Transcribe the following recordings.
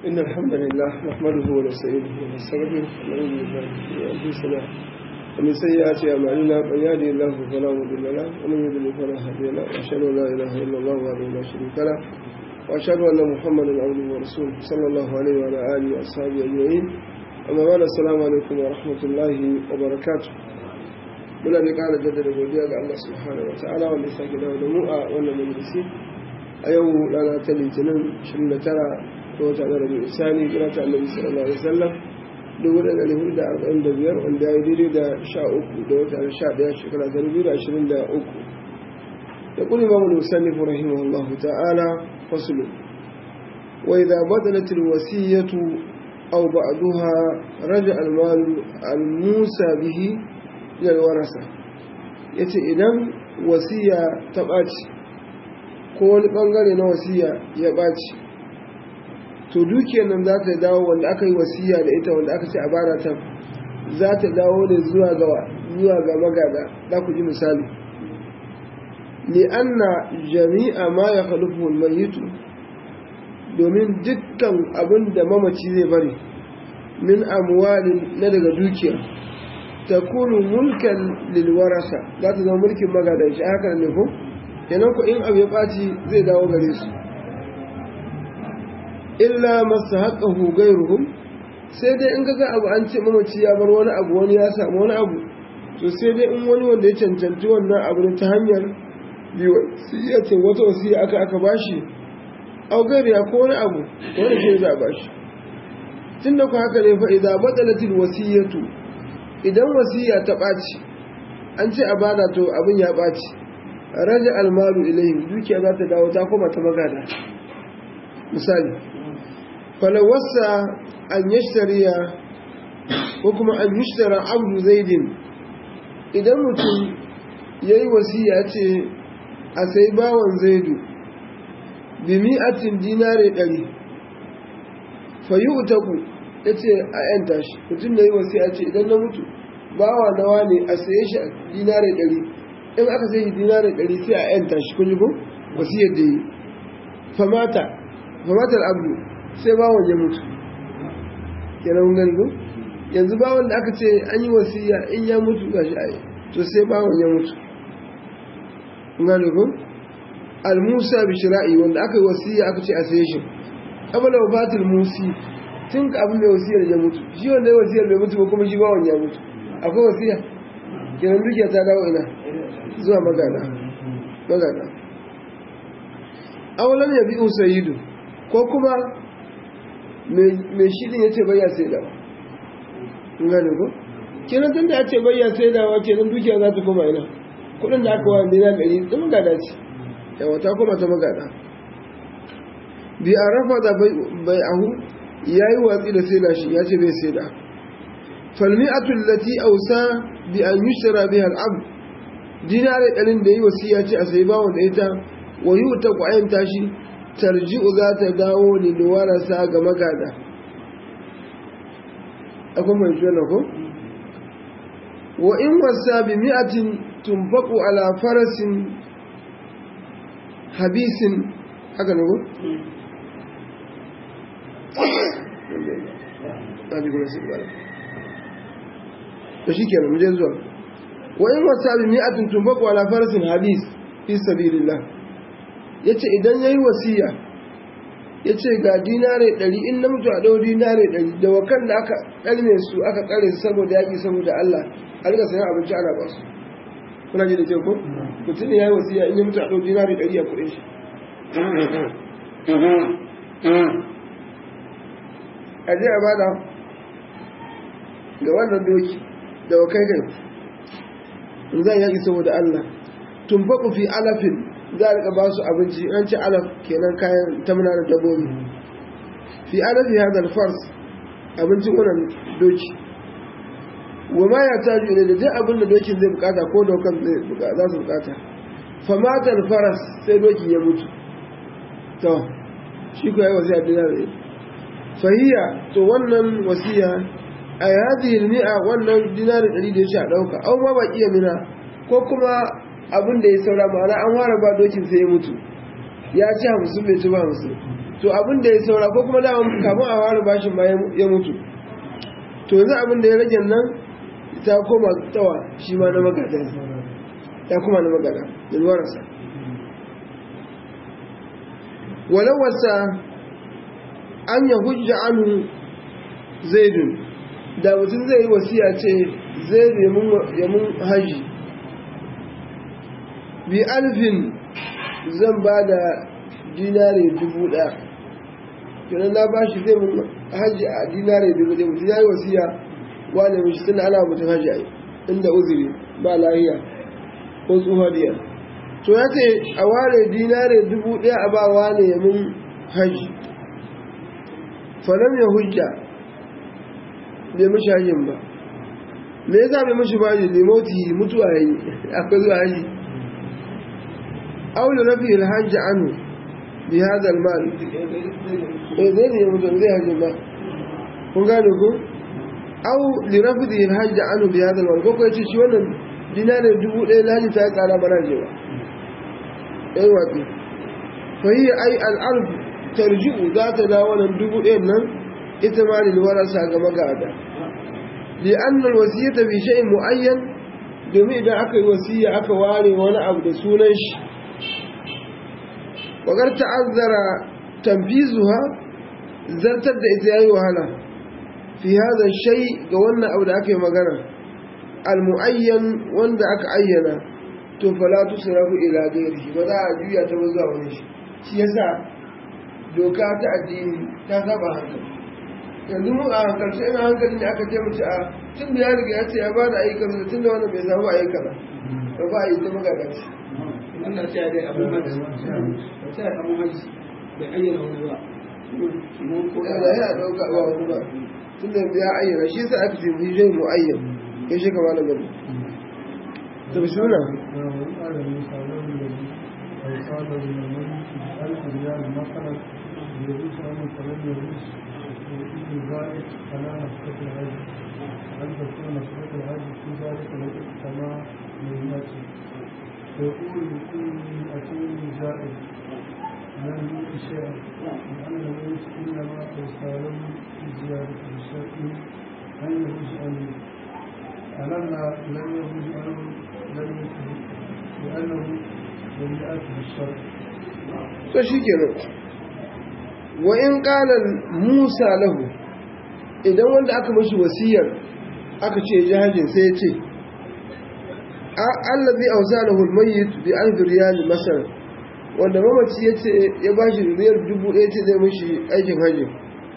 إن الحمد لله نحمده ونستعينه ونستغفره ونعوذ بالله من أنفسنا ومن سيئات أعمالنا من يهده الله فلا مضل له ومن يضلل فلا هادي له وأشهد أن لا إله إلا الله وحده لا شريك له وأشهد أن محمدا عبده ورسوله صلى الله عليه وعلى آله وأصحابه أجمعين أما بعد السلام عليكم ورحمة الله وبركاته muna da ƙara jaddada godiya ga Allah subhanahu wa ta'ala wanda ya sake dawo da mu a wannan majalisi a yau rana ta litinin 29 ga wata na rabi isani kira ta annabi sallallahu alaihi wasallam dubu da ɗari hudu da arba'in da biyar wanda ya yi daidai da sha uku da wata na sha ɗaya shekara ta dubu da ashirin da uku da kuli mamu musannifu rahimahullahu ta'ala fasulu wa idza badalat alwasiyatu aw ba'daha raja almal almusa bihi ila alwarasa yace idan wasiya ta ɓaci ko wani ɓangare na wasiya ya ɓaci to dukiyar nan za ta dawo wanda aka yi wasiya da ita wanda aka ce a bara ta za ta dawo da zuwa ga zuwa ga magada za ku ji misali li'anna jami'a ma ya khalufu mayitu domin dukkan abin da mamaci zai bari min amwalin na daga dukiya ta kunu mulkan lilwarasa za ta zama mulkin magadan shi haka ne ko kenan ku in abu ya ɓaci zai dawo gare su illa masu haƙahu gairuhum sai dai in kaga abu an ce mamaci ya bar wani abu wani ya samu wani abu to sai dai in wani wanda ya cancanci wannan abu ne ta hanyar ce wata wasiya aka aka bashi au ya ko wani abu wani shi za a bashi tun da ku haka ne fa idan batsalatin wasiyatu idan wasiya ta ɓaci an ce a bada to abin ya ɓaci raja almalu ilayhim dukiya za ta dawo ta koma ta magada misali falawassa an yashtariya ko kuma an yashtara abdu zaidin idan mutum ya yi wasiya ce a sai bawan zaidu bi mi'atin dinare ɗari fayi utaku ya ce a yanta shi mutum da yi wasiya ce idan na mutu bawa nawa ne a saye shi a dinare ɗari in aka sai dinare ɗari sai a yanta shi kun yi ko wasiyar da yi famata famatar abu sai bawon ya mutu kenan gani ko yanzu bawon da aka ce an yi wasiya in ya mutu ga shi ayi to sai bawon ya mutu gani ko al-musa bi shira'i wanda aka yi wasiya aka ce a saye shi qabla wafatil musi tun ka abin mai wasiyar ya mutu shi wanda ya wasiyar bai mutu ba kuma shi bawon ya mutu akwai wasiya kenan dukiya ta dawo ina zuwa magana magana awalan ya bi usayidu ko kuma mai shirin ya ce bayya sai dawa gane ko kenan tun da ya ce bayya sai dawa kenan dukiya za ta koma ina kudin da aka wani na gari tun magada ce yawa ta koma ta magada bi a rafa da bai ahu ya yi watsi da sai da shi ya ce bai sai da falmi'atul lati ausa bi an yushtara biha al'abd dinare ɗarin da yi wasiya ce a sai bawon da ita wa yi ta ƙwayan tashi tarji'u za ta dawo ne da warasa ga magada akwai mai shi ko wa in wasa bi mi'atin tunfaku ala farasin habisin haka ne ko da shi kenan mu je zuwa wa in wasa bi mi'atin tunfaku ala farasin habis fi sabilillah yace idan yayi wasiya yace ga dinare 100 in na mutu a dau dinare 100 da wakan da aka kalme su aka kare su saboda yaki saboda Allah a riga sayan abinci ana ba su kuna ji da ke ko mutum ne yayi wasiya in ya mutu a dau dinare 100 a kudin shi a je a bada ga wannan doki da wakai kai zan yaki saboda Allah tumbaku fi alafin za a ba su abinci an ci alaf kenan kayan tamna da dabbobi fi alafi hadal fars abincin wannan doki wa ma ya taju ne da duk abin da dokin zai bukata ko dokan za su bukata famatar faras sai doki ya mutu to shi ko ya yi wasiya dinar da fahiya to wannan wasiya a yadi mi'a wannan dinarin ɗari da ya sha ɗauka an ma ba iya mina ko kuma abin da ya saura ma'ana an fara ba dokin sai ya mutu ya ci hamsin bai ci ba hamsin to abin da ya saura ko kuma dama kafin a fara bashin ma ya mutu to yanzu abin da ya rage nan ta koma tawa shi ma na magada ya kuma na magada da luwararsa walau wasa an ya hujja anu zaidun da mutum zai yi wasiya ce zai ya mun haji bi alfin zan ba da dinare dubu ɗaya kenan na ba shi zai mun haji a dinare dubu ɗaya mutum ya yi wasiya wane mishi tun ana mutum haji a inda uzuri ba lahiya ko tsohariya to ya ce a ware dinare dubu ɗaya a ba wane ya mun haji falam ya hujja bai mashi hajjin ba me yasa bai mashi ba ne limoti mutuwa ya yi akwai zuwa haji aulu rafi alhaji anu bi hada almal eh zai ne mutum zai hajji ba kun gane ko au li rafi alhaji anu bi hada almal ko ko yace shi wannan dinare dubu ɗaya laji ta kara bara je ba eh wato fa hiya ai al-arb tarji'u za ta dawo wannan dubu ɗayan nan ita ma lil warasa ga magada li anna al-wasiyata bi shay'in muayyan domin idan aka yi wasiya aka ware wani abu da sunan shi wagar ta'azzara tanfizuha zartar da ita yayi wahala fi hadha shay ga wannan abu da aka yi magana al-muayyan wanda aka ayyana to fala tusrafu ila ghairihi ba za a juya ta ba zuwa wani shi shi yasa doka ta addini ta saba hankali yanzu mu a hankalce ina hankali ne aka ce mace a tun da ya riga ya ce ya ba da ayyukan da tun da wannan bai samu ayyukan ba ba a yi ta magaganci Allah ce dai abin hajji ba ce abin hajji bai ayyana wani ba yana yana ɗauka ba wani ba tun da ya ayyana shi sa aka ce mu yi mu'ayyan ya shi kama da gani to bi suna هل تكون نصرة العجل في ذلك الوقت كما مهمته يقول بكل أتين زائد لم يؤت شيئا لأنه إنما يستعلم بزيادة الشرط أن يجوز أن ألما لم يجوز أن لم يكن لأنه لم يأت بالشرط to shi kenan wa in qala Musa lahu idan wanda aka mashi wasiyar aka ce jahajin sai ya ce allazi awsalahu almayyit bi alf riyal masar wanda mamaci yace ya bashi riyal dubu ɗaya ce zai mishi aikin hajji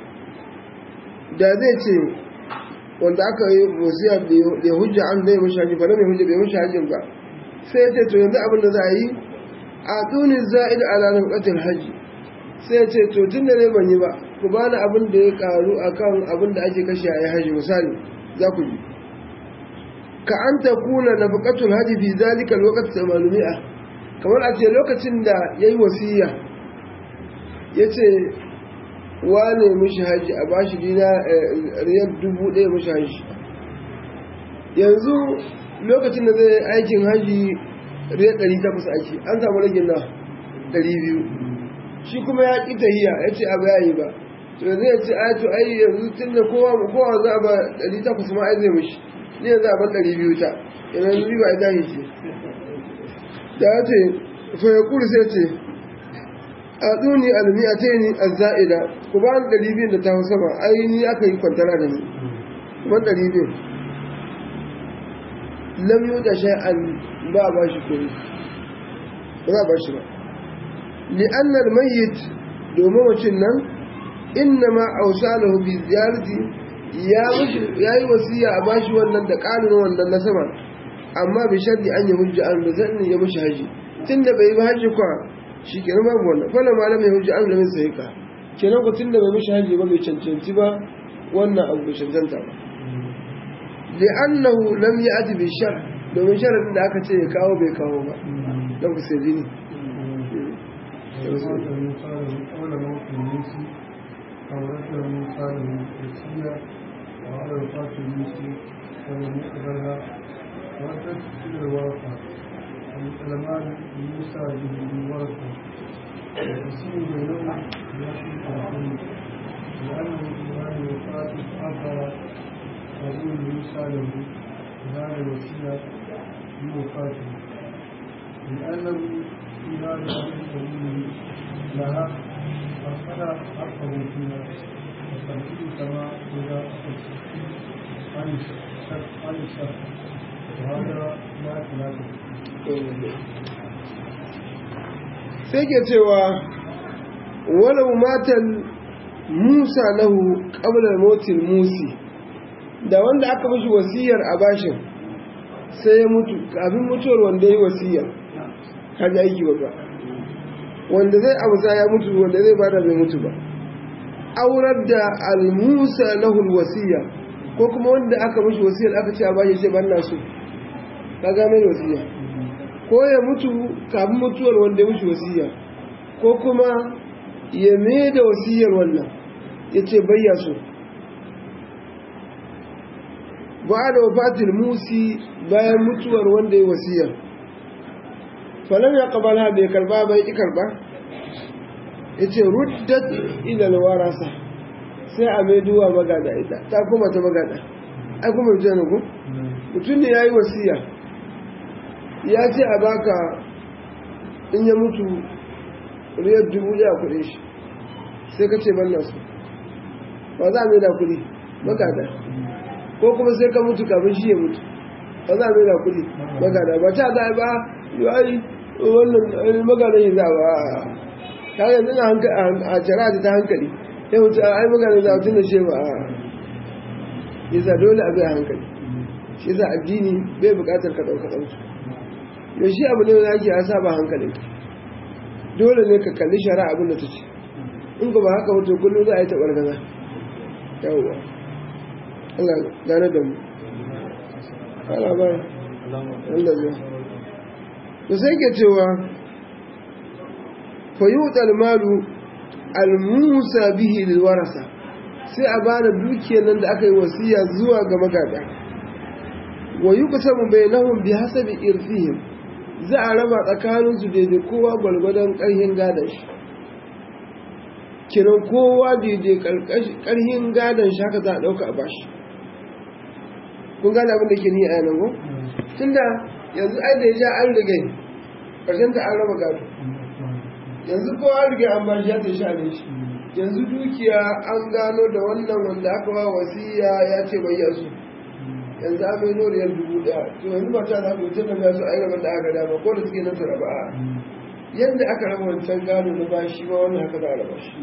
da zai ce wanda aka yi wasiya da hujja an zai mishi hajji fa mai hujja bai mishi hajjin ba sai ya ce to yanzu abin da za a yi a duni za'id ala nafqatil hajji sai ya ce to tun da ne ban yi ba ku bani abin da ya karu akan abin da ake kashe a yi hajji misali za ku ji ka an ta kuna na bukatul haji fi zalika lokacin samanumi'a kamar a ce lokacin da ya yi wasiya ya ce wane mishi haji a bashi dina riyar dubu ɗaya mishi haji yanzu lokacin da zai aikin haji riyar ɗari takwas ake an samu ragin na ɗari biyu shi kuma ya ƙi tahiya ya ce abu ya yi ba to yanzu ya ce ai to ai yanzu tun da kowa za a ba ɗari takwas ma ai zai mishi ne za a ban ɗari biyu ta yana yanzu ba ita ne ce da ya ce fayakul sai ce a tsuni almi a ce ni a za'ida ku ba ni ɗari biyun da ta hau sama ai ni aka yi kwantara da ni ban ɗari biyun lam yi da sha'an ba a ba shi kuri ba za a ba shi ba li'annar mayyit domin mutum nan inna ma ausalahu bi ziyarati ya yi wasiya a bashi wannan da ƙarin wannan na sama amma bai shardi an yi hujja an da zan ya mishi haji tun da bai yi haji kwa shi kenan babu wannan fala ma lam hujja an lamin sai ka kenan ku tun da bai mishi haji ba bai cancanci ba wannan abu bai cancanta ba li'annahu lam ya'ti bi shar domin sharadin da aka ce ya kawo bai kawo ba dan ku sai dini قول موت الموسي أو رجل من قاله الوصية وعلى وفاة الموسي ولم يقبلها وردت إلى الورثة العلماء موسى بالورثة ويقسم بينهم يأتي الحكم لأنه إيمان وفاة أثر قبول موسى له هذا الوسيلة بوفاته لأنه في هذا القبول لها أخذ حقه فيها وتنفيذ كما إذا عن الشك عن الشك وهذا لا خلاف sai ke cewa walau matan musa lahu qabla motin musi da wanda aka mashi wasiyar a bashin sai ya mutu kafin mutuwar wanda ya yi wasiya kaji aiki babba wanda zai amsa ya mutu wanda zai bada bai mutu ba aurar da al-musa lahu wasiya ko kuma wanda aka mashi wasiyar aka ce a bashi sai ban na so ka ga mai wasiya ko ya mutu kafin mutuwar wanda ya mushi wasiya ko kuma ya mai da wasiyar wannan ya ce bayya so ba da wafatil musi bayan mutuwar wanda ya wasiyar falon ya kabala bai karba bai ƙi karba ya ce ruddat ilal warasa sai a mai duwa magada ita ta kuma ta magada ai kuma mutum ne mutum ne ya yi wasiya ya ce a baka in ya mutu riyar dubu ya kuɗe shi sai ka ce ban nasu ba za a mai da kuɗi magada ko kuma sai ka mutu kafin shi ya mutu ba za a mai da kuɗi magada ba ta za a ba yi wannan magana yi za ba ta yanzu na a shari'a ta hankali ya mutu a ai magana za a tun da shi ba yasa dole a bai hankali shi yasa addini bai bukatar ka ɗauka ɗauka da shi abu ne da ake ya saba hankalin dole ne ka kalli shara abin da ta ce in ba haka wato kullum za a yi taɓar gaza yawwa Allah gane da mu ala ba Allah ya to sai ke cewa fayutal malu al-musa bihi lil warasa sai a bada dukiyar nan da aka yi wasiya zuwa ga magada wa yuqsamu bainahum bi hasabi irfihim za a raba tsakaninsu daidai kowa gwalgwadon ƙarhin gadon shi kiran kowa daidai ƙarhin gadon shi haka za a ɗauka a bashi kun gane abin da ke ni a yanar ko? tun da yanzu ai da ya ja an rigai ƙarshen ta an raba gado yanzu kowa an rigai an bashi ya ta sha ne shi yanzu dukiya an gano da wannan wanda aka ba wasiya ya ce bai yasu yanzu an mai noriyar dubu daya to yanzu ba ta na mutum da ya so a yi rabar da aka dama ko da suke nan su raba a yadda aka raba wancan gano na ba shi ma wannan haka za a raba shi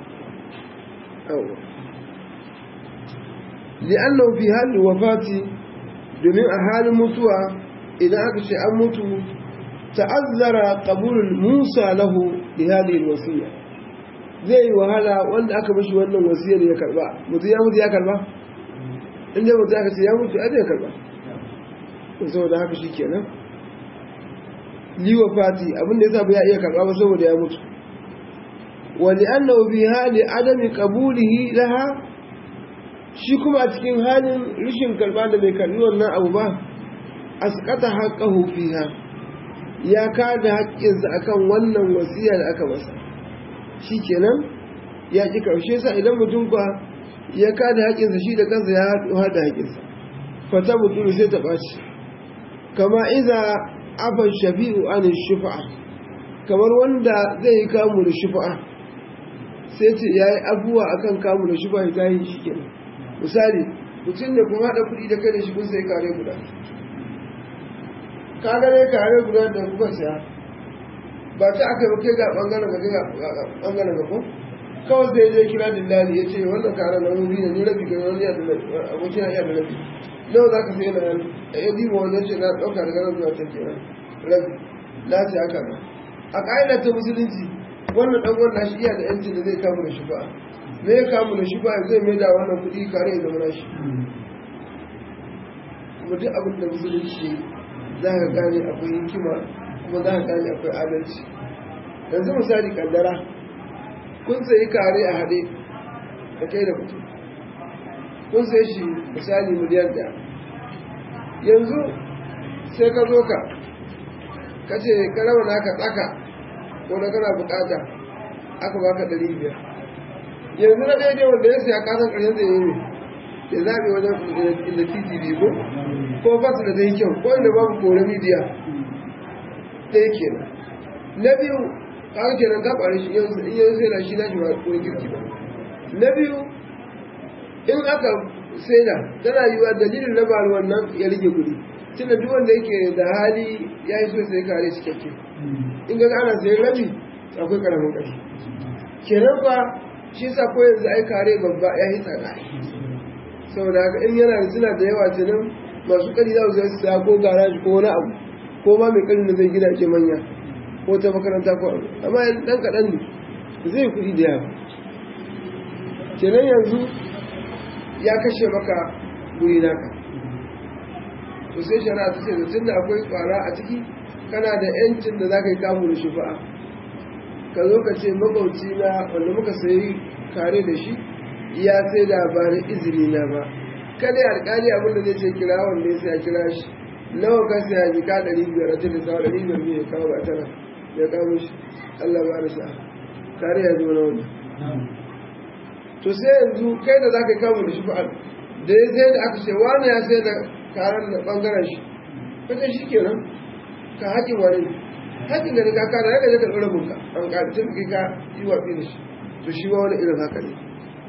li'annahu fi hali wafati domin a halin mutuwa idan aka ce an mutu ta'azzara qabulul musa lahu li hadhihi alwasiya zai yi wahala wanda aka mishi wannan wasiyar ya karba mutu ya mutu ya karba in dai mutu aka ce ya mutu zai karba saboda haka shi kenan liwa fati abinda ya ba ya iya karba ba saboda ya mutu wani annahu bi hali adami qabulihi laha shi kuma a cikin halin rishin karba da bai karbi wannan abu ba asqata haqqahu fiha ya kada haƙƙinsa akan wannan wasiya da aka masa shi kenan ya ƙi karshe sa idan mutum kwa ya kada haƙinsa shi da kansa ya haɗu da haƙinsa fata mutum sai ta ɓaci kama iza afan shafi'u an shufa'a kamar wanda zai yi kamu da shufa'a sai ce ya yi abuwa a kan kamu da shufa'a ya yi shi kenan misali mutum da kuma haɗa kuɗi da kai da shi kun sai kare guda ka gane kare guda da kuka siya ba ta aka yi kai ga ɓangaren ga ɓangaren ga ko kawai sai je kira dillali ya ce wannan kara na wuri ne ni rabi gari wani yadda abokin ya da rabi nawa za ka sai na yan ya diba wani ce na ɗauka daga nan zuwa ta kenan rabi lati haka na a ƙa'ida ta musulunci wannan ɗan wannan shi iya da yanci da zai kamu da shufa me ya kamu da shufa zai mai da wannan kuɗi kare ya zama nashi kuma duk abin da musulunci za ka gane akwai hikima kuma za ka gane akwai adalci yanzu misali kaddara kun sayi kare a haɗe da kai da mutum kun sai shi misali miliyan ɗaya yanzu sai ka zo ka ka ce ka raba naka tsaka ko da kana bukata aka baka ɗari biyar yanzu na ɗaya wanda ya siya kasan ƙarshen da ya yi ya zaɓe wajen inda titi biyu ko ko ba su da zai kyau ko inda babu kore midiya ɗaya kenan na biyu kaga kenan ka ƙware shi in yanzu sai na shi na shi ba wani kirki ba na biyu in aka saida tana yiwa dalilin na bari wannan ya rage kuɗi tunda duk wanda yake da hali ya yi so sai kare cikakke in ga ana sayan rabi akwai karamin ƙashi kenan ba shi sa ko yanzu ai kare babba ya yi tsada saboda haka in yana da suna da yawa tunan masu ƙari za su zai saya ko garaji ko wani abu ko ma mai ƙari da zai gida ke manya ko ta makaranta ko abu amma ɗan kaɗan ne zai kuɗi da yawa kenan yanzu ya kashe maka guri naka to sai shari'a ta ce da tun da akwai kwara a ciki kana da yancin da za ka yi kamu da shufa'a ka zo ka ce magauci na wanda muka sayi kare da shi ya sai da ba da izini na ba kada alkali abin da zai ce kira wanda ya sai kira shi nawa ka saya jika ɗari biyar a cikin sawa ɗari biyar ne ya kawo ba tana ya kawo shi Allah ba da sa'a kare ya zo na wani to sai yanzu kai da za ka yi kamu da shufa'a da ya sai da aka ce wani ya sai da karan da bangaren shi kace shi kenan ka haƙin wani haƙin da ka kara ya ka ɗora bunka an ƙarfin ka yi watsi da shi to shi ma wani irin haka ne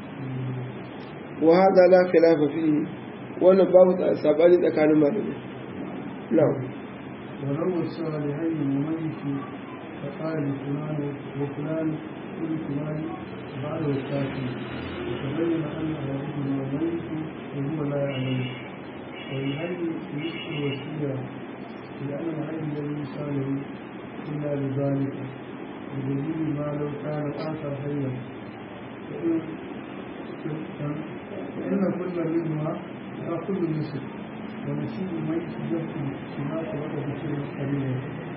wa hada la khilafa fihi wannan babu sabani tsakanin malamai na'am ولو الصالحين المميت فقال لفلان وفلان كل فلان بعد الكافي وتبين ان احدهما ميت وهو لا يعلم والهي نصف الوسيله لان الهي الذي يساله الا لذلك بدليل ما لو كان اخر حيا فان فان كل منهما ياخذ النصف ونسيب الميت يبكي بما سبق بشيء قليلا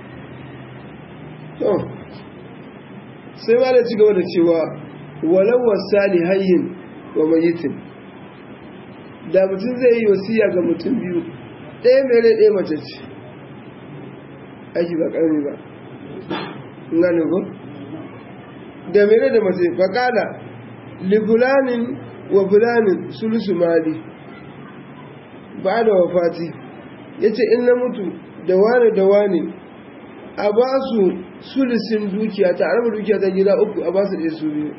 to sai ma da ci gaba da cewa walau wasali hayyin wa mayitin da mutum zai yi wasiya ga mutum biyu ɗaya mai rai ɗaya mace ce aiki ba ƙarami ba gane ko da mai rai da mace faƙala libulanin wa fulanin sulusu mali ba da wafati ya ce in na mutu da wane da wane a ba su sulisin dukiya ta araba dukiya ta gida uku a ba su ɗaya su biyu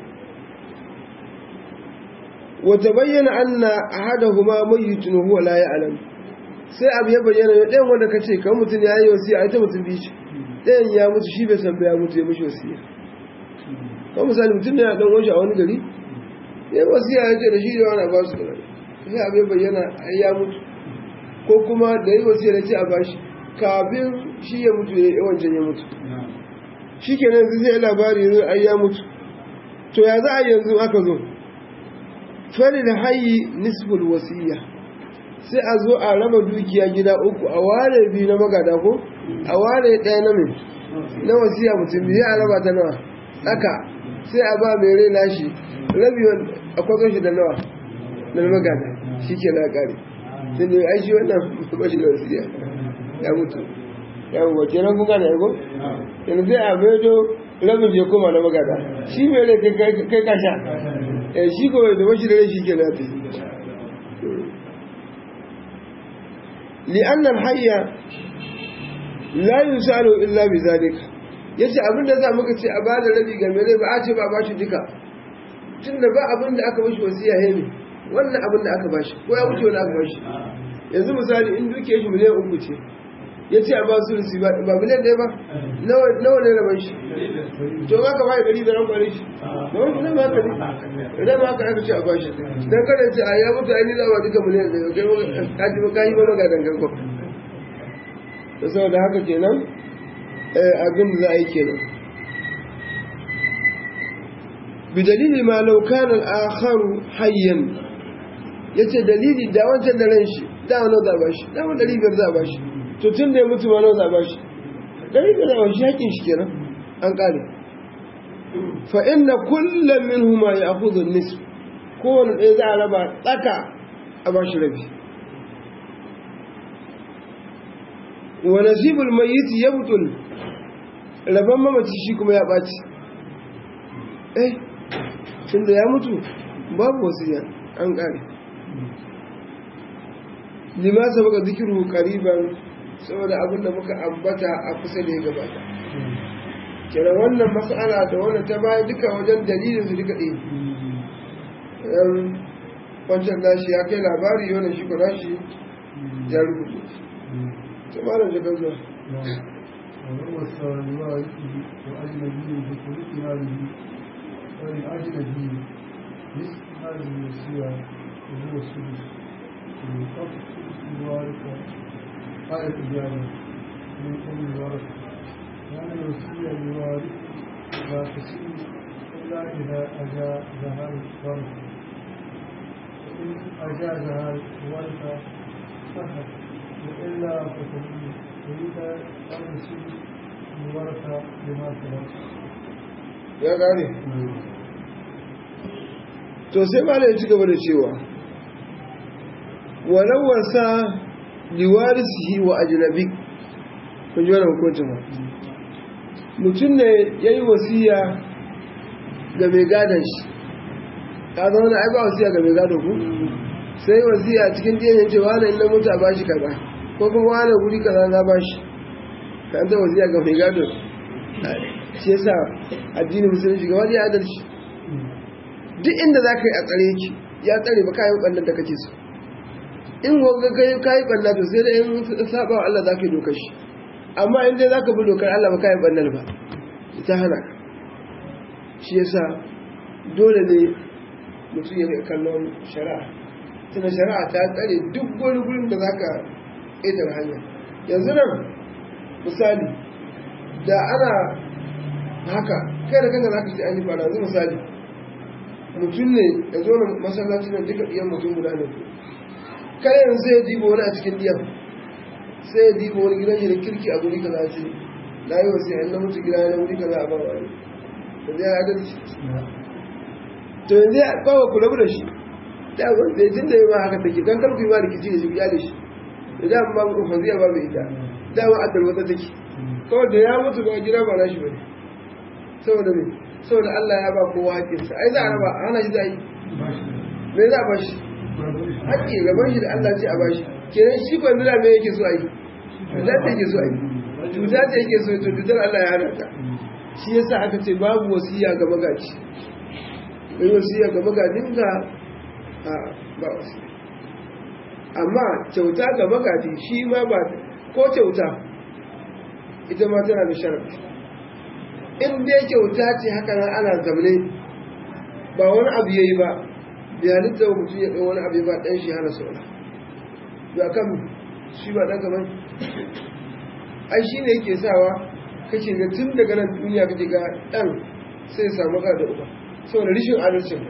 wata bayyana an na a hada kuma mayyutun huwa la alam sai abu ya bayyana ya ɗayan wanda ka ce kan mutum ya yi wasiya a ita mutum biyu ce ɗayan ya mutu shi bai san ya mutu ya mishi wasiya kan misali mutum ne ya ɗan wajen a wani gari ya yi wasiya ya ce da shi da wani a ba su kaza sai abu ya bayyana ya mutu ko kuma da yi wasiya da ce a bashi kafin shi ya mutu ya wancan ya mutu shi kenan yanzu sai labari yanzu ai ya mutu to ya za a yanzu aka zo fari da hayi nisful wasiya sai a zo a raba dukiya gida uku a ware biyu na magada ko a ware ɗaya na mai na wasiya mutum biyu a raba ta nawa tsaka sai a ba mai rai nashi rabi a kwazo shi da nawa na magada shi ke na ƙari sai ne ai shi wannan ba shi da wasiya ya mutu ya mutu kenan kun gane ko yanzu sai a bedo rabin je koma na magada shi mai rai kai kasha eh shi ko da bashi da rai shi ke na ta li'an hayya la yusalu illa bi zalika yace abin da za muka ce a bada rabi ga mai rai ba a ce ba ba shi duka tunda ba abin da aka bashi wasiya he ne wannan abin da aka bashi ko ya wuce wani aka bashi yanzu misali in duke shi miliyan uku ce ya ce a ba su rusi ba miliyan ɗaya ba nawa ne rabar shi to ba ka bai ɗari da ran kwanin shi ba wani zai maka ne idan ma ka aka ce a ba shi don kada ce a ya mutu ainihin zawa duka miliyan ɗaya kai ka ji ba ka yi ba maka dangan kwa da saboda haka kenan abin da za a yi kenan bidalili ma laukan al'akharu hayyan ya ce dalili da wancan da ran shi da wani za a ba shi da wani ɗari biyar za a ba shi to tun da ya mutu ma nawa za a ba shi ɗari biyar za a ba shi haƙin shi kenan an ƙare fa inna kullum min huma ya akuzu nisf kowane ɗaya za a raba tsaka a ba shi rabi wa nasibul mayyit yabtul rabban mamaci shi kuma ya ɓaci eh tun da ya mutu babu wasiya an ƙare lima sabaka zikiru qariban saboda abin da muka ambata a kusa da ya gabata kira wannan mas'ala da wannan ta baya duka wajen dalilin su duka ɗaya yan wancan nashi ya kai labari wannan shi ko nashi ya rubuce ta ma da jakar zuwa وهو السوالوائي وأجنبي بكل إيمانه وللأجنبي مثل هذه الوصية وهو السدس ويقف السدس الوارث قال الإجابة من أم الورثة لأن الوصية للوارث لا تصير إلا إذا أجازها الورثة فإن أجازها الورثة صحت وإلا فتبين وإذا أن يصير الورثة لما ترك ya gane to sai ma ya ci gaba da cewa walau wasa liwarisihi wa ajnabi kun ji wannan hukuncin ba mutum ne ya yi wasiya ga mai gadon shi ka zama na aiba wasiya ga mai gadon ku sai wasiya cikin ɗiyan ce wani ina mutu a bashi kaza ko kuma wani guri kaza na bashi ka an ta wasiya ga mai gadon shi yasa addinin musulunci ga wani adalci duk inda za ka yi a tsare ki ya tsare ba kayan ɓannan da kake so in wanga kai kayi ɓanna to sai da in saba wa Allah za ka yi dokar shi amma in dai za ka bi dokar Allah ba kayan ɓannan ba ita hana ka shi yasa dole ne mutum ya rika kallon shari'a tana shari'a ta tsare duk wani gurin da za ka ƙetare hanya yanzu nan misali da ana haka kai da kanka za ka ce an yi fara yanzu misali mutum ne ya zo na masallaci na duka ɗiyan mutum guda ne kai yanzu sai ya diba wani a cikin ɗiyan sai ya diba wani gidan da kirki a guri kaza ce na yi wasu yan na mutu gida na wuri kaza a ba wani da zai adalci to yanzu ya bawa ku rabu da shi da wanda ya tunda yawa haka take dan karku yi ba rikici da shi ya da shi da da ba ku fadiya ba mai ita dama a tarwata take kawai da ya mutu ba gida ba nashi bane saboda me saboda Allah ya ba kowa haƙƙinsa ai za a raba ana shi da yi me za a ba shi haƙƙi gaban shi da Allah ce a ba shi kenan shi kwan zira me yake so a yi cuta ce yake so a yi cuta ce yake so to cutar Allah ya hana ta shi yasa aka ce babu wasiya ga magaji in wasiya ga magajin ka a ba wasiya amma kyauta ga magaji shi ma ba ko kyauta ita ma tana da sharafi in dai kyauta ce haka nan ana zamne ba wani abu yayi ba bai halitta wa mutum ya ɗau wani abu ba ɗan shi hana saura ba kan shi ba ɗan gaban ai shi ne yake sawa kake ga tun daga nan duniya kake ga ɗan sai ya samu da uba saboda rishin adalcin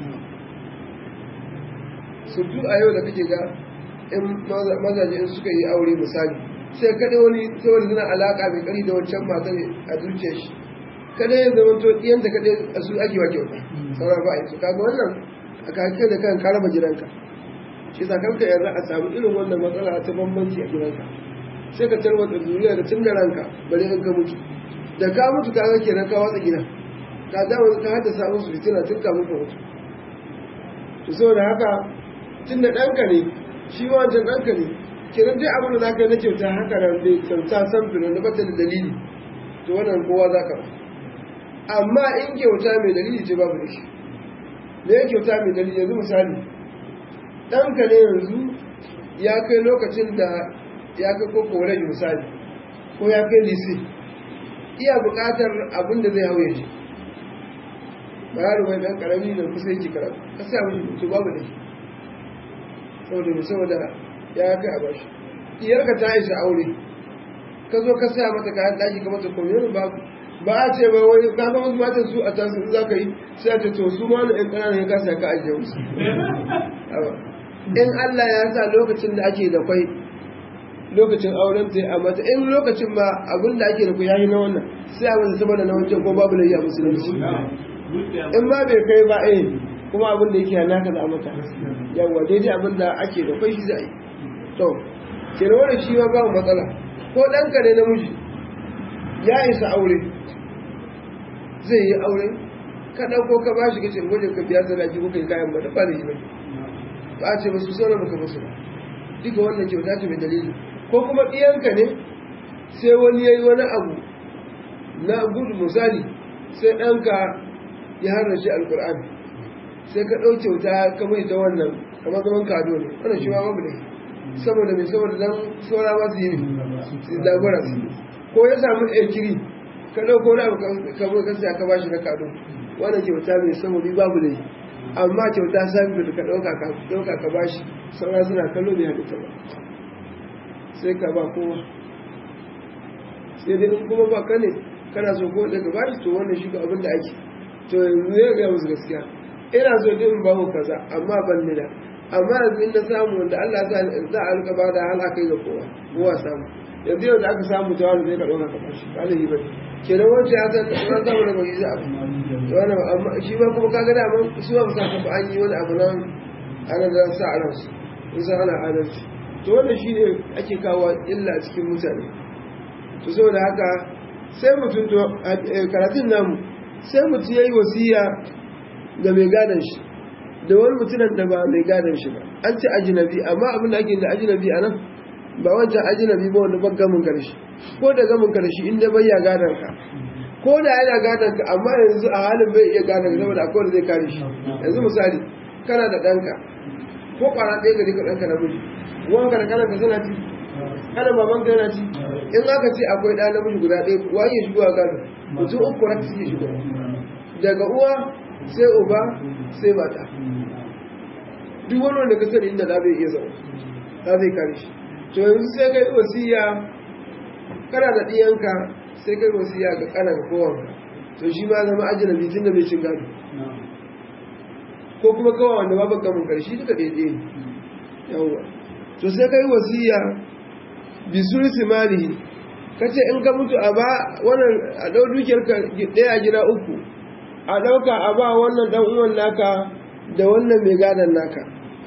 su du a yau da kake ga in mazaje in suka yi aure misali sai kada wani saboda suna alaƙa mai ƙari da wancan mata ne a zuciyar shi kada ya zama to ɗiyanta kada a su ake wa kyauta sauran ba a yi su kaga wannan a kake da kan karama gidanka shi sa kanka yanzu a samu irin wannan matsala ta bambanci a gidanka sai ka tarwata zuriya da tun da ranka bari in ka mutu da ka mutu ka ga kenan ka watsa gida ka dawo ka haddasa musu fitina tun ka mutu mutu to saboda haka tun da ɗanka ne shi ma wancan ɗanka ne kenan dai abin da za ka yi na kyauta haka nan dai kyauta san filo na bata da dalili to wannan kowa za ka ba amma in kyauta mai dalili ce babu da shi me ya kyauta mai dalili yanzu misali ɗanka ne yanzu ya kai lokacin da ya kai ko college misali ko ya kai lise iya buƙatar abin da zai hau ya shi ba yaro mai ɗan ƙarami da kusa yake karatu ka sa mu to babu da shi saboda mai saboda ya kai a bashi iyarka ta isa aure ka zo ka sa mata kayan ɗaki ka mata komai babu ba a ce ba wai ka ga wasu matan su a tasu za ka yi sai a ce to su ma wani ɗan ƙananan ya kasa ka ajiye musu in Allah ya sa lokacin da ake da kwai lokacin auren ta a mata in lokacin ba abin da ake da kwai yayi na wannan sai abin da saboda na wancan ko babu layya musulunci in ma bai kai ba eh kuma abin da yake naka da mata yawa daidai abin da ake da kwai shi za a yi to kenan wannan shi ma babu matsala ko ɗanka ne namiji ya isa aure zai yi aure ka ɗauko ka bashi ka ce gwaje ka biya sadaki ko kai kayan ba da ba da yi ba ba a ce ba su sauran baka musu ba duka wannan kyauta ce mai dalili ko kuma ɗiyanka ne sai wani ya yi wani abu na gudu misali sai ɗanka ya harrace alkur'ani sai ka ɗau kyauta ka mai ta wannan kamar zaman kado ne wannan shi ma babu ne saboda mai saboda dan saura ma su yi ne su dagora su ko ya samu ɗaikiri ka ɗauko wani abu ka zo ka siya ka bashi na kado wannan kyauta mai saboda babu ne amma kyauta sami da ka ɗauka ka ɗauka ka bashi saura suna kallo bai haɗu ta ba sai ka ba kowa sai dai in kuma ba ka ne kana so ko daga bashi to wannan shi ga abin da ake to yanzu ya ga musu gaskiya ina so dai in ba ku kaza amma ban ni da amma yanzu in na samu wanda Allah ya sa za a rika ba da hal aka yi ga kowa kowa samu yanzu yau da aka samu ta wani zai ka ɗauka ka bashi ba da ba kenan wancan ya san kamar samu daga yi za a wannan amma shi ba kuma kaga da man su ba sa ka an yi wani abu nan ana da sa a ransu in san ana adalci to wannan shi ne ake kawo illa cikin mutane to saboda haka sai mutum to karatun namu sai mutum ya yi wasiya ga mai gadon shi da wani mutumin da ba mai gadon shi ba an ce ajinabi amma abin da ake da ajinabi a nan ba wancan ajinabi ba wanda ban gamin karshe ko da gamin karshe inda bai ya gadon ka ko da yana gadon ka amma yanzu a halin bai iya gadon ka saboda akwai wanda zai kare shi yanzu misali kana da ɗanka ko kwana ɗaya gari ka ɗanka na miji wanka da kananka suna ci kana baban ka yana ci in aka ce akwai ɗa namiji guda ɗaya wa iya shigowa gado mutum uku rak suke shigo daga uwa sai uba sai mata duk wani wanda ka sani inda da bai iya zama da zai kare shi to yanzu sai kai wasiya kana da ɗiyanka sai kai wasiya ga kanan kowanka to shi ma zama ajinabi tun da bai cin gado ko kuma kawai wanda ba baka mun karshe duka daidai ne yawwa to sai kai wasiya bi sulsi malihi kace in ka mutu a ba wannan a dau dukiyar ka daya gida uku a dauka a ba wannan dan uwan naka da wannan mai gadan naka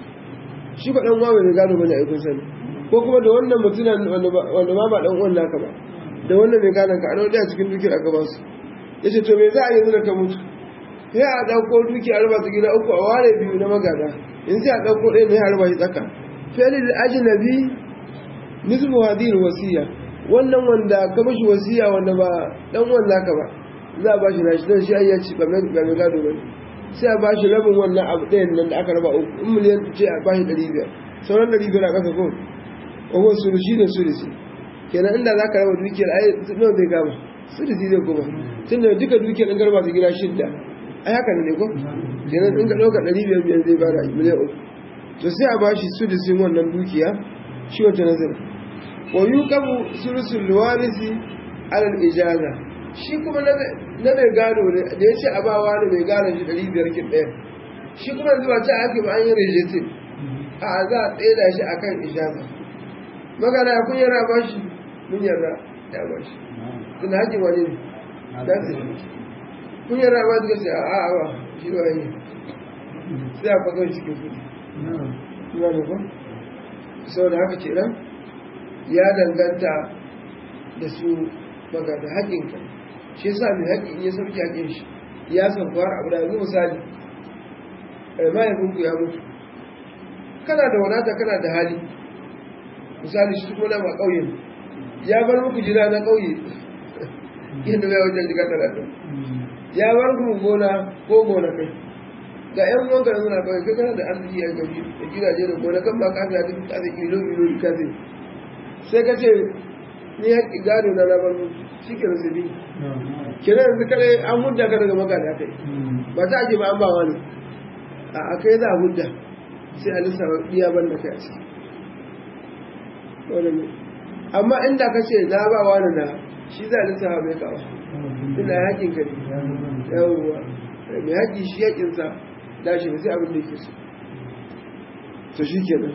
shi ba dan uwa mai gado bane ai kun sani ko kuma da wannan mutunan wanda wanda ba ba dan uwan naka ba da wannan mai gadan ka a dau daya cikin dukiyar aka ba su yace to me za a yanzu da ka mutu sai a dauko dukiyar ba su gida uku a ware biyu na magada in sai a dauko ɗaya ne har ba shi tsaka felil ajnabi nisbu hadhihi wasiya wannan wanda ka mishi wasiya wanda ba dan wanda ka ba za a bashi nashi dan shi ai ya ci ba mai ga gado bane sai a bashi rabin wannan abu ɗayan nan da aka raba uku in miliyan ce a bashi ɗari biyar sauran ɗari biyar a ƙasa ko ko sulushi da sulusi kenan inda za ka raba dukiyar ai nawa zai gama sulusi zai kuma tun da duka dukiyar ɗan garba su gida shidda ai haka ne ko kenan in ka ɗauka ɗari biyar biyar zai bada miliyan uku to sai a bashi sulusin wannan dukiya shi wata nazar wa yuqabu sulusul warisi alal ijaza shi kuma na mai gado ne da ya ce a ba wani mai gado shi ɗari biyar kin ɗaya shi kuma zuwa ta ake ba an yi rejetin a za a tsaye da shi a kan ijaza magana ya kun yara ba shi mun yarda ya ba shi tun haƙin wani ne da su kun yara ba suka ce a a ba shi ba yi sai a fagar cikin kudi ina da kun sau da haka ce nan ya danganta da su magana haƙinka shi sa mai haƙi in ya sauke haƙin shi ya san kwar abu da yanzu misali mahaifinku ya mutu kana da wadata kana da hali misali shi kuma na ma ƙauyen ya bar muku jira na ƙauye yadda bai wajen jiga talatin ya bar muku gona ko gona kai ga yan uwan ka yanzu na ƙauye kai kana da arziki a gauji da gidaje da gona kan ba ka ga duk ka zai ilo ilo ka zai sai ka ce ni haƙi gado na labar shi ke rasu bi kira yanzu kare an hudda ka daga magana kai ba ta ake ba an ba wani a kai za a hudda sai a lissafa iya ban da kai a ciki amma inda ka ce na ba wani na shi za a lissafa mai kawo ina haƙin ka ne yawwa mai haƙi shi haƙinsa da shi sai abin da yake so to shi kenan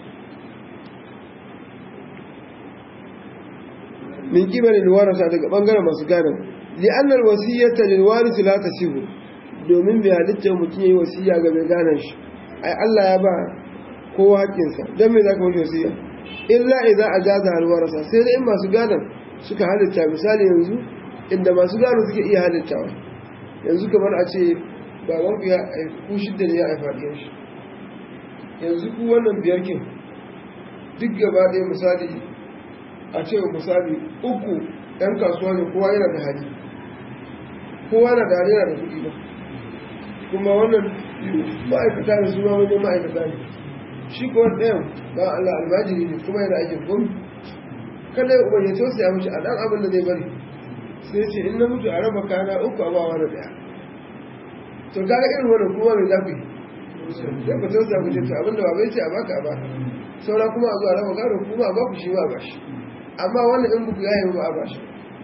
min kibalin warasa daga bangaren masu gadon li'annar wasiyyata lil warisi la tasihu domin bai halitta mutum yayi wasiyya ga mai gadon shi ai Allah ya ba kowa haƙƙinsa dan me zaka mashi wasiyya illa idza ajaza al warasa sai dai in masu gadon suka halitta misali yanzu inda masu gado suke iya halittawa yanzu kamar a ce baban ku ya ku shidda ne ya haifa ɗiyan shi yanzu ku wannan biyar kin duk gaba ɗaya misali a ce misali uku ɗan kasuwa ne kowa yana da hali kowa na da hali yana da kuɗi ba kuma wannan ma'aikata ne su ma wajen ma'aikata ne shi ko ɗayan ba Allah almajiri ne kuma yana aikin gomi kada ya umarni to sai ya mishi a ɗan abin da zai bari sai ce in na mutu a raba kana uku a ba wani ɗaya to kaga irin wannan kuma mai zafi sai ku tausa ku ce to abin da ba bai ce a baka a baka saura kuma a zo a raba gado kuma a baku shi ma a bashi amma wannan in buku ya yi ba a bashi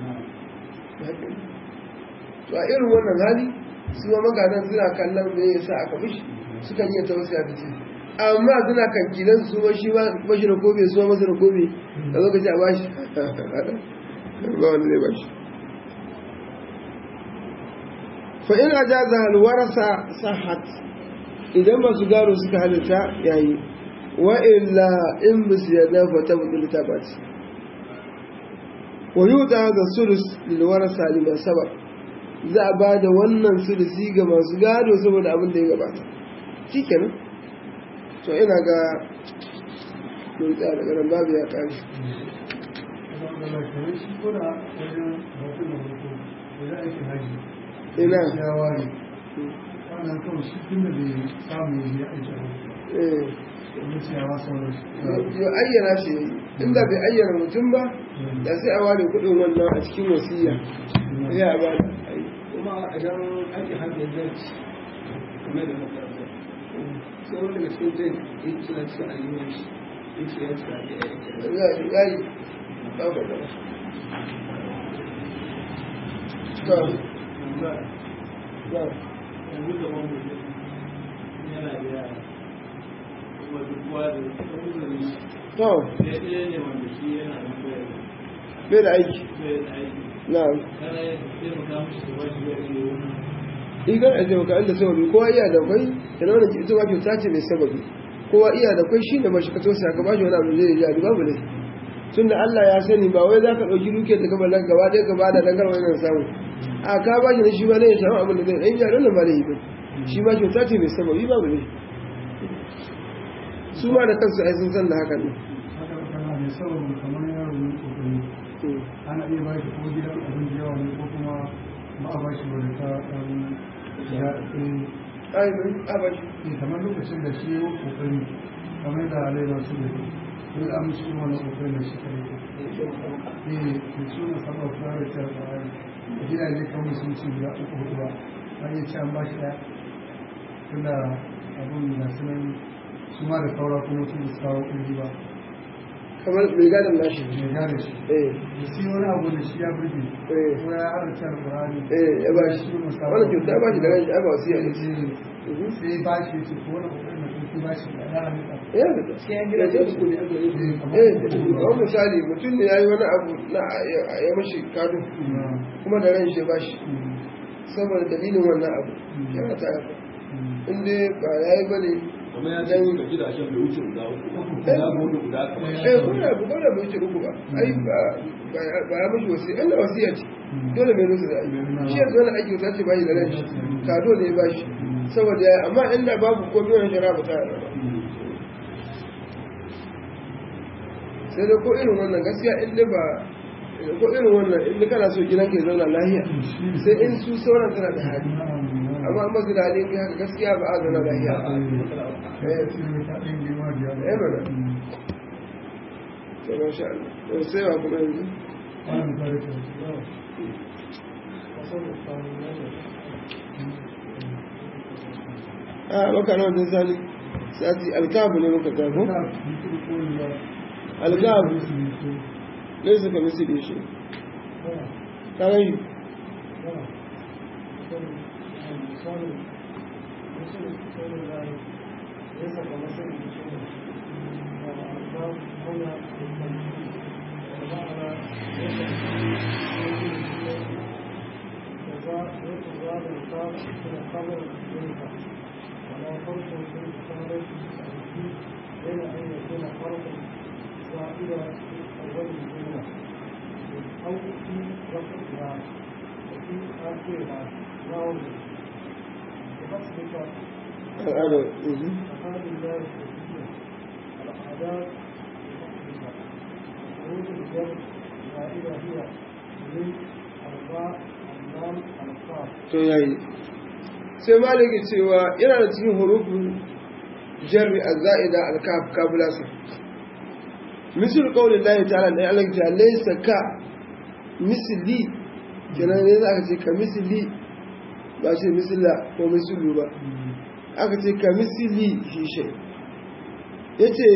to a irin wannan hali su ma magadan suna kallon me yasa aka mishi sukan iya tausaya da ce amma suna kan kilan su ma shi ma bashi da gobe su ma masa da gobe da lokaci a bashi ba wanda zai bashi fa in ajaza hal warasa sahat idan masu gado suka halitta yayi wa illa in bisu yadda fa tabdul tabat wa yuda da sulus lil warasa liman sabaq za a ba da wannan sulusi ga masu gado saboda abin da ya gabata shi kenan to ina ga mun tsaya daga nan babu ya kare ina wannan kawai shi tun da bai samu ya aiki eh a ciyawa sauran yo ayyana shi inda bai ayyana mutum ba da sai a ware kudin wannan a cikin wasiya ya ba da kuma idan ake haɗe zarci kamar da makaranta sai wani daga cikin zai yi suna cikin ayyukan shi in ce ya cika da ya yi ya yi ba ba da to ba yanzu da wani yana da yara kuma duk kowa da kuma shi to sai ɗaya ne wanda shi yana da koyar bai da aiki koyar da aiki na kana yin taimaka mishi da bashi da iya wani igar a jama'a inda sababi kowa iya da kwai yana wani ita ma kyauta ce mai sababi kowa iya da kwai shi da mashi ka tosa ka bashi wani abu zai yi babu ne tun da Allah ya sani ba wai za ka ɗauki duke da gaba nan gaba ɗaya gaba da dangar wani samu a ka bashi na shi ma ne ya samu abin da zai ɗan jaron da ba da yi ba shi ma kyauta ce mai sababi babu ne su ma da kansu ai sun san da hakan ne haka kana mai sabon kamar yaro ne kokari ana iya ba shi ko gidan abin da yawa ne ko kuma ba a ba shi wani ta ɗan ya eh ai a bashi eh, kamar lokacin da shi ya yi kokari kamar da alai masu da ke ko da amince kuma wani kokari da shi kare ko eh da su na saba fara da ta da gidaje kawai sun ci guda uku hudu ba an yi ci an ba shi ɗaya tunda abun da sunan su ma da saura kuma su da su kawo ƙirji ba kamar mai gadon nashi mai gane shi eh da shi wani abu da shi ya burge eh ko ya harce alƙur'ani eh ya bashi wannan kyauta ya bashi da ran shi ai ba wasu ya ne sai ba shi ya ce ko wani ƙoƙarin da kun ba shi da ya halitta ya da sai gida ce uku ne aka yi eh kamar misali mutum ne ya yi wani abu na a yi mashi kado kuma da ran shi ba shi saboda dalilin wannan abu yana ta yafa inda ba ya yi bane kuma ya janyi ga gidajen bai wuce guda uku guda hudu guda kamar eh kuma da kuma da bai wuce uku ba ai ba ba ya mashi wasi ɗan da wasiya ce dole mai nusu da ai shi yanzu wani aiki ta ce ba shi da ran shi kado ne ba shi saboda ya yi amma inda babu ko biyan shara ba ta yarda ba sai dai ko irin wannan gaskiya in dai ba ko irin wannan in dai kana so gidan ke zauna lahiya sai in su sauran tana da hali amma an basu da hali in haka gaskiya ba a zauna lahiya eh mana to masha Allah to sai wa kuma yanzu a baka na wajen sali sati alkabu ne muka tafi alkabu ne suka misi da shi kanan shi ولا فرق في الكتابة بين أن يكون فرقا زائدا في أول الجملة أو في وسطها وفي آخرها لا قوله بحسبك al'adar mhm. أفعال الله الكثير العادات بحسبك خروج الجر زائدة هي من الراء اللام القاف to yayi sai maliki cewa yana da cikin hurufin jarri az-za'ida al-kaf kabulasa misal qawlin Allah ta'ala da Allah ta laysa ka misli kenan ne za ka ce ka misli ba ce misla ko mislu ba aka ce ka misli shi shay yace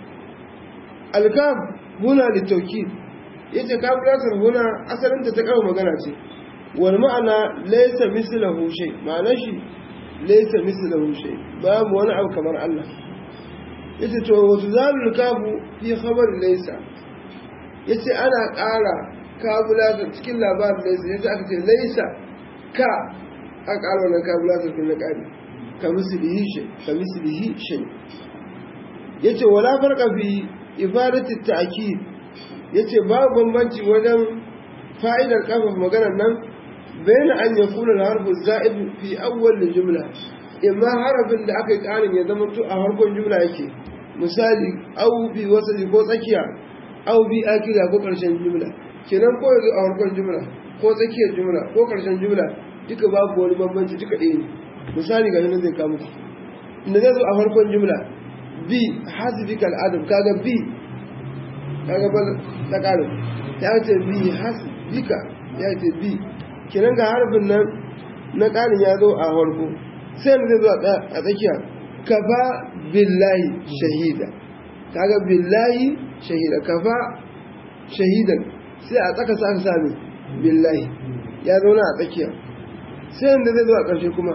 al-kaf huna litawkid yace kabulasar huna asalin ta ta kawo magana ce wal ma'ana laysa mislahu shay ma'ana shi laysa mislahu shay babu wani abu kamar Allah yace to wa tuzalul kafu fi khabar laysa yace ana ƙara kabulata cikin labarin laysa yace aka ce laysa ka a ƙara wannan kabulata cikin ƙari ka mislihi shay ka mislihi shay yace wala farqa fi ifadati ta'kid yace babu bambanci wajen fa'idar kafa maganar nan bayan an ya kuna harfu za'id fi awwal jumla imma harafin da aka yi karin ya zama to a harkon jumla yake misali au bi wasali ko tsakiya au bi akira ko karshen jumla kenan ko yanzu a harkon jumla ko tsakiyar jumla ko karshen jumla duka babu wani bambanci duka ɗaya ne misali ga nan zai kawo muku inda zai zo a harkon jumla bi hasbikal adam kaga bi kaga ba ta karin ya ce bi hasbika ya ce bi kinan ga harbin nan na ƙarin ya zo a farko sai da zai zo a tsakiya kafa billahi shahida kaga billahi shahida kafa shahidan sai a tsaka sa sami billahi ya zauna a tsakiya sai da zai zo a ƙarshe kuma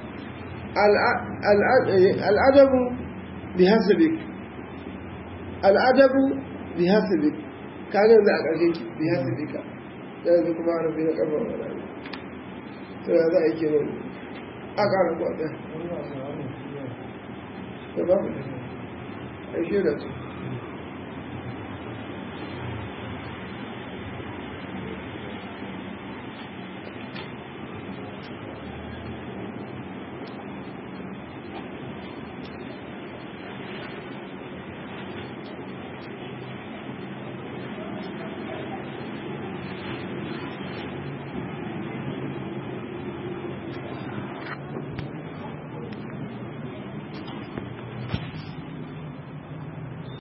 al'adabu bi hasabik al'adabu bi hasabik kaga yanzu a ƙarshe bi hasabika yanzu kuma harafi na ƙarfa wa rana to ya za a yi kenan a ƙara kwaɗa والله أعلم da ba ku da shi da su